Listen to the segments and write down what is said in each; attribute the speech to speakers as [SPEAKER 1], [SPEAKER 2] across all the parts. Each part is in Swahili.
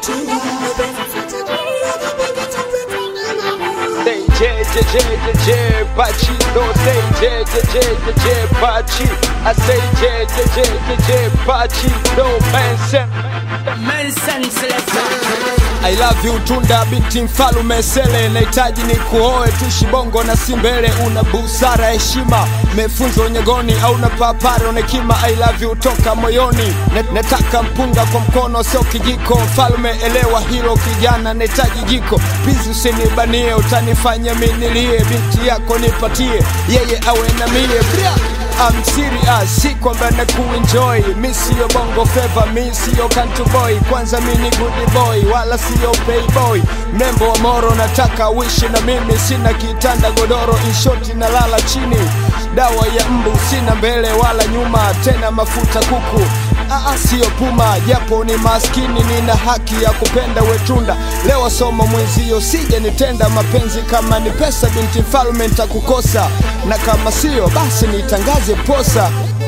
[SPEAKER 1] tunda mapenzi si tajiri ajipange tupe tunda mama
[SPEAKER 2] Say J J J J J Pachi No say J J J J J Pachi I say J J J J J Pachi No man sen
[SPEAKER 3] Mensen Selector.
[SPEAKER 2] I love you tunda binti mfalume sele nahitaji ni kuoe tushi bongo na si mbele una busara heshima mefunzwa unyegoni au na papara una hekima I love you toka moyoni Ne- nataka mpunga kwa mkono sio kijiko mfalume elewa hilo kijana nahitaji jiko pizi usinibanie utanifanya minilie binti yako nipatie yeye awe na mie Bria! I'm serious, si kwamba na kuenjoy mi siyo bongo feva, mi siyo country boy kwanza mi ni good boy wala siyo playboy mrembo wa moro nataka uishi na mimi sina kitanda godoro inshoti na lala chini dawa ya mbu sina mbele wala nyuma tena mafuta kuku Aa, siyo puma japo ni maskini nina haki ya kupenda wetunda leo somo mwenzio sije nitenda mapenzi kama ni pesa binti mfalme nitakukosa na kama siyo basi nitangaze posa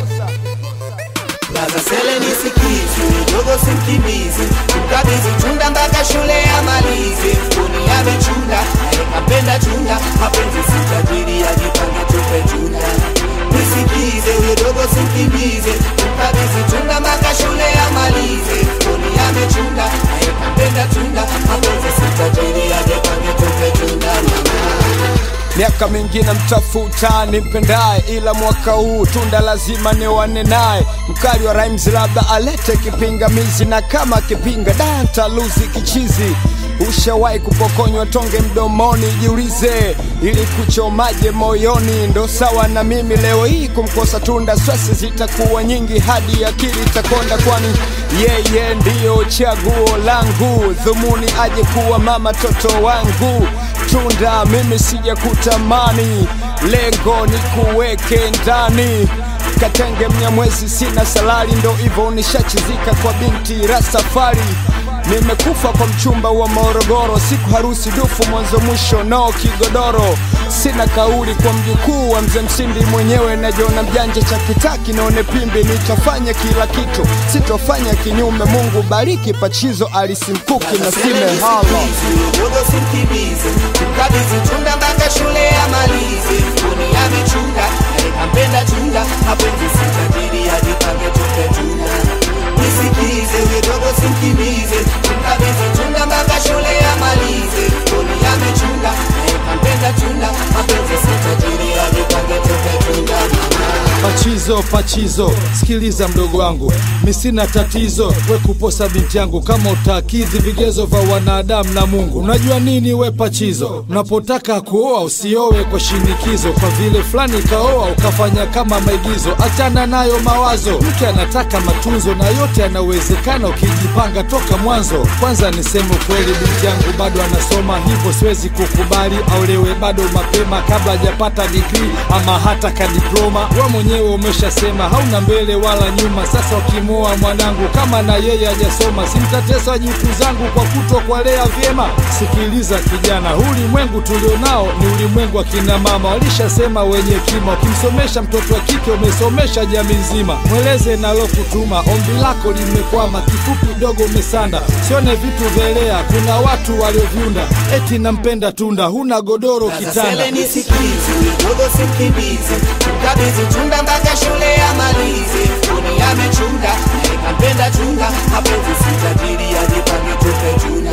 [SPEAKER 1] Laza sele nisikize, dogo simkimbize, mkabidhi tunda mpaka shule amalize. Mfukoni amechunda, naye kapenda tunda, mapenzi si tajiri, ajipange tupe tunda. Nisikize, huyo dogo simkimbize, mkabidhi tunda mpaka shule amalize. Mfukoni amechunda, naye kapenda tunda, mapenzi si tajiri, ajipange tupe tunda mama.
[SPEAKER 2] miaka mingine mtafuta nimpendaye ila mwaka huu tunda lazima niwane naye mkali wa rhymes labda alete kipingamizi na kama kipinga dantaluzi kichizi ushawahi kupokonywa tonge mdomoni jiulize ili kuchomaje moyoni ndo sawa na mimi leo hii kumkosa tunda swesi zitakuwa nyingi hadi akili itakonda kwani yeye ndiyo chaguo langu dhumuni aje kuwa mama toto wangu tunda mimi sija kutamani lengo ni kuweke ndani katenge mnyamwezi sina salari ndo hivyo nishachizika kwa binti rasafari nimekufa kwa mchumba wa morogoro siku harusi dufu mwanzo mwisho no kigodoro sina kauli kwa mjukuu wa mzee msindi mwenyewe najiona mjanja cha kitaki naone pimbi nitafanya kila kitu sitofanya kinyume mungu bariki pachizo alisimkuki na sime halo
[SPEAKER 1] dogo simkimbize mkabidhi tunda mpaka shule amalize mfukoni amechunda naye kampenda tunda mapenzi si tajiri ajipange tupe tunda nisikize huyo dogo simkimbize mkabidhi tunda mpaka shule amalize mfukoni amechunda naye kampenda tunda mapenzi si tajiri ajipange tupe tunda mama
[SPEAKER 4] Pachizo, pachizo, sikiliza mdogo wangu, mi sina tatizo we kuposa binti yangu kama utakidhi vigezo vya wanadamu na Mungu. Unajua nini we pachizo, unapotaka kuoa usiowe kwa shinikizo, kwa vile fulani kaoa ukafanya kama maigizo. Achana nayo mawazo, mke anataka matunzo na yote yanawezekana ukijipanga toka mwanzo. Kwanza niseme ukweli, binti yangu bado anasoma, hivyo siwezi kukubali aolewe bado mapema kabla hajapata digrii ama hata kadiploma. We mwenyewe umeshasema hauna mbele wala nyuma. Sasa ukimoa mwanangu kama na yeye hajasoma, simtatesa jukuu zangu kwa kuto kuwalea vyema. Sikiliza kijana, huu ulimwengu tulionao ni ulimwengu wa kina mama, walishasema wenye kima. Ukimsomesha mtoto wa kike umesomesha jamii nzima. Mweleze nalokutuma, ombi lako limekwama, kifupi dogo umesanda. Sione vitu velea, kuna watu walioviunda, eti nampenda tunda, huna godoro kitanda.
[SPEAKER 1] Sele nisikize, dogo simkimbize, mkabidhi tunda mpaka shule amalize. Mfukoni amechunda, naye kampenda tunda, mapenzi si tajiri, ajipange tupe tunda.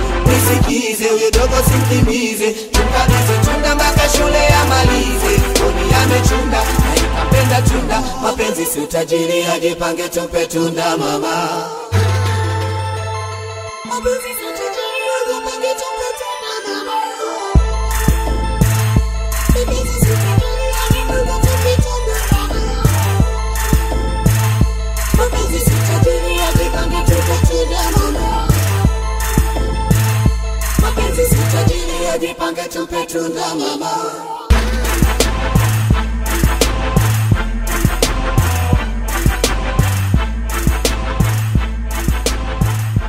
[SPEAKER 1] Nisikize, huyo dogo simkimbize, mkabidhi tunda mpaka shule amalize. Mfukoni amechunda, naye kampenda tunda, mapenzi si tajiri, ajipange tupe tunda mama. Mapenzi si tajiri, ajipange tupe tunda mama. Mapenzi si tajiri, ajipange tupe tunda mama.